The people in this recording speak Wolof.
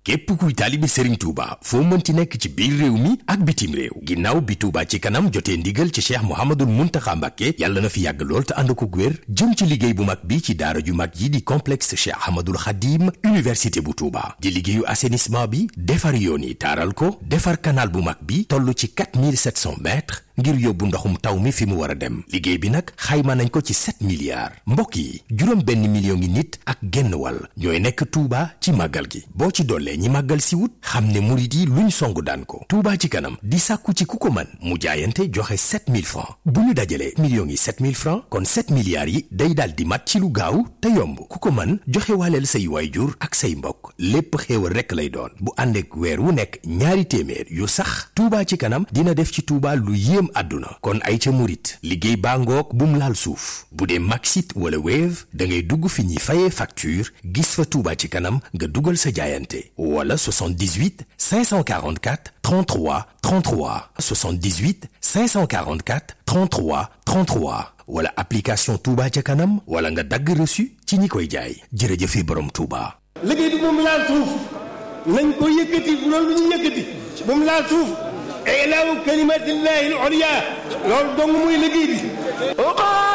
képp kuy taalibe Serigne Touba foo mënti nekk ci biir réew mi ak bitim réew ginnaaw bi Touba ci kanam jotee ndigal ci Cheikh Mouhamadoul Mountakha Mbacké yàlla na fi yàgg lool te ànd ko wér jëm ci liggéey bu mag bi ci daara ju mag yi di complexe Cheikh Ahmadoul Khadim université bu Touba di liggéeyu assainissement bi defar yoon yi taaral ko defar canal bu mag bi toll ci 4700 mètres ngir yóbbu ndoxum taw mi fi mu war a dem liggéey bi nag xayma nañ ko ci 7 milliards mbokk yi juróom benn million ngi nit ak genn wàll ñooy nekk Touba ci màggal gi boo ci dollee ñi màggal si wut xam ne murit yi luñ songu daan ko Touba ci kanam di sàkku ci ku ko man mu jaayante joxe 7000 francs bu ñu dajalee millions yi 7000 francs kon 7 milliards yi day daal di mat ci lu gaaw te yomb ku ko man joxe waaleel say waayjur ak say mbokk lépp xéewal rekk lay doon bu ànd ak weer wu nekk ñaari téeméer yu sax Touba ci kanam dina def ci Touba lu yéem àdduna kon ay ca murit liggéey baa ngoog bum laal suuf bu dee Maxit wala Wave da ngay dugg fi ñuy fayee facture gis fa Touba ci kanam nga dugal sa jaayante wala 78 544 33 33 78 544 33 33 wala application Touba ca kanam wala nga dagg reçu ci ñi koy jaay jërëjëfe borom Touba. liggéey bi moom laal suuf nañ ko yëkkati bu loolu lu ñu yëkkati moom laal suuf ilaahu kalimatillahi al-ulya loolu dong muy liggéey bi